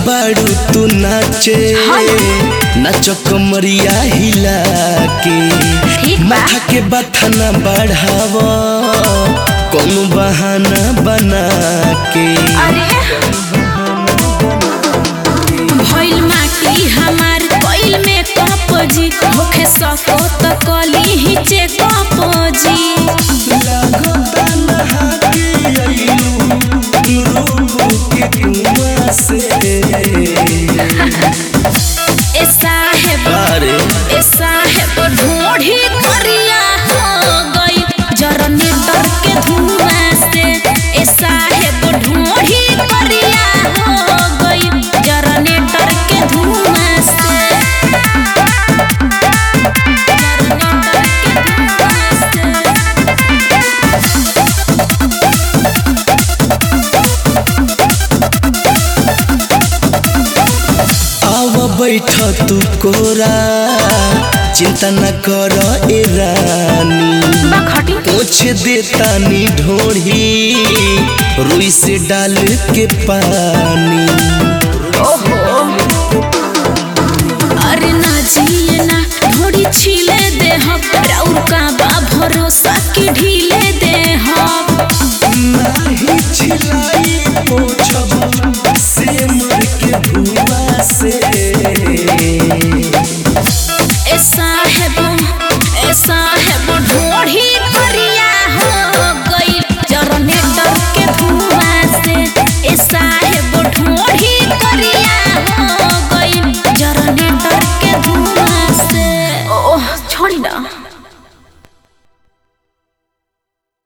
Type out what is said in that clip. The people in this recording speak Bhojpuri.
बाड़ू तू नाचे नाच कमरिया हिला के ठीक बा। माथा के बथा ना बढ़ाव कौनो बहाना बना के अरे भइल माटी हमार कोइल में कपजी होखे सको त कली ही चेक कपजी लागता नहा के अइलू, रूबो के कुआं से। ए साहेब अरे ए साहेब ढोढ़ी करिया हो गई जनरेटर के धुआं से ए साहेब ढोढ़ी करिया हो गई जनरेटर के धुआं से जनरेटर के धुआं से आव बैठ तू कोरा चिंता न कर ए रानी बखटी पोछ देता नी ढोढ़ी रुई से डाल के पानी अरे ना जिए ना ढोड़ी छिले दे हम राउर का बा भरोसा